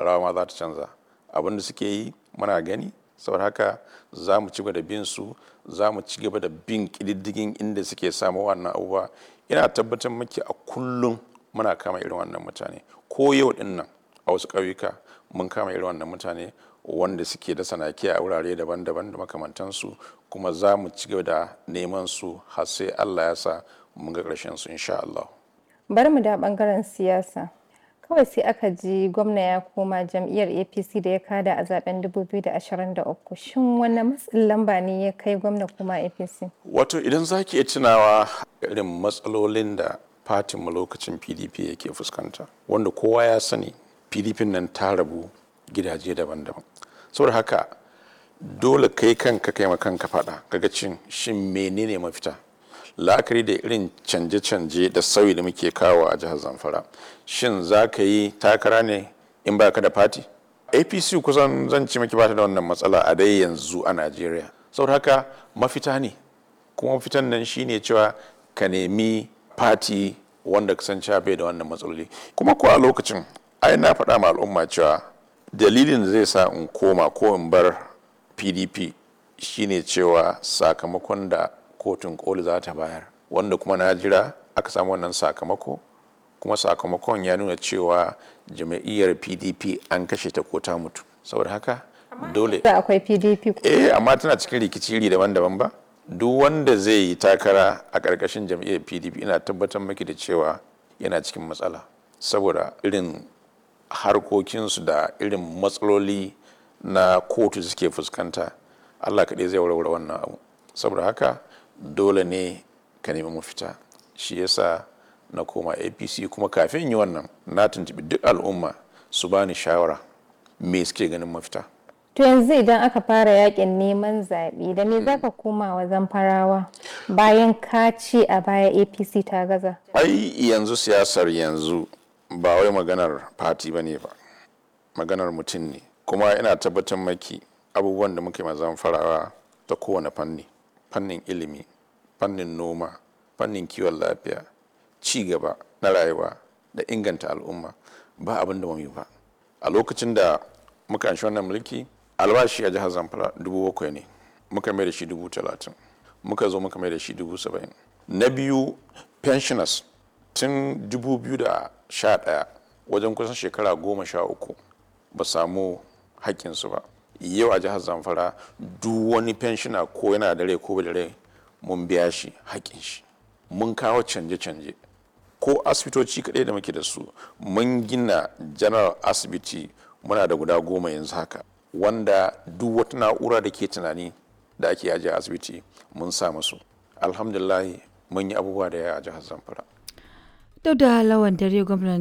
rawa ma za ta canza abin da suke yi muna gani saboda haka za mu ci gaba da bin su za mu ci gaba da bin ƙididdigin inda suke samu wannan abubuwa ina tabbatar maki a kullum muna kama irin wannan mutane ko yau din nan a wasu ƙauyuka mun kama irin wannan mutane wanda suke da sanaki a wurare daban-daban da makamantansu kuma za mu ci gaba da neman su har sai Allah ya sa mun ga ƙarshen su insha Allah. Bari mu da bangaren siyasa. Kawai sai aka ji gwamna ya koma jam'iyyar APC da ya kada a zaben 2023. Shin wanne matsin lamba ne ya kai gwamna kuma APC? Wato idan za ki iya tunawa irin matsalolin da fatinmu lokacin PDP yake fuskanta wanda kowa ya sani PDP nan ta rabu gidaje daban-daban. Saboda haka dole kai kanka kai kanka faɗa kaga cin shin menene mafita la'akari da irin canje-canje da sauyi da muke kawo a jihar zamfara shin za ka yi takara ne in ba ka da fati apc kusan zan ci maki bata da wannan matsala a dai yanzu a najeriya saboda haka mafita ne kuma mafitan nan shine cewa ka nemi fati wanda ka san bai da wannan matsaloli kuma ko a lokacin ai na faɗa ma al'umma cewa dalilin da zai sa in koma ko in bar pdp shine cewa sakamakon da kotun koli za ta bayar wanda kuma na jira aka samu wannan sakamako kuma sakamakon ya nuna cewa jama'iyyar pdp an kashe ta ko ta mutu saboda haka dole Da akwai PDP. eh amma tana cikin rikici iri daban-daban ba duk wanda zai yi takara a ƙarƙashin jam'iyyar pdp ina tabbatar maki da cewa yana cikin matsala saboda irin harkokinsu da irin matsaloli na kotu suke fuskanta allah kaɗai zai warware wannan abu saboda haka dole ne ka nemi mafita shi yasa na koma apc kuma kafin yi wannan na tuntubi duk al'umma su bani shawara me suke ganin mafita To yanzu idan aka fara yakin neman zaɓe da me zaka koma wa zamfarawa bayan ka ce a baya APC ta gaza? ai yanzu siyasar yanzu ba wai maganar fati ba ne ba maganar mutum ne kuma ina tabbatar maki abubuwan da muke mazan farawa ta kowane fanni fannin ilimi fannin noma fannin kiwon lafiya ci gaba na rayuwa da inganta al'umma ba abin da yi ba a lokacin da muka anshi wannan mulki albashi a jihar zamfara dubu bakwai ne muka mai da shi dubu talatin muka zo muka mai da shi dubu saba'in na biyu pensioners tun 2011 wajen kusan shekara goma sha uku ba samu haƙƙinsu ba yau a jihar zamfara duk wani pensioner ko yana da rai ko ba da rai mun biya shi haƙƙin shi mun kawo canje-canje ko asibitoci kaɗai da muke da su mun gina general asibiti muna da guda goma yanzu haka wanda duk wata na'ura da ke tunani da ake ajiye asibiti mun sa musu alhamdulillah mun yi abubuwa da yawa a jihar zamfara Duk da lawan dare gwamnan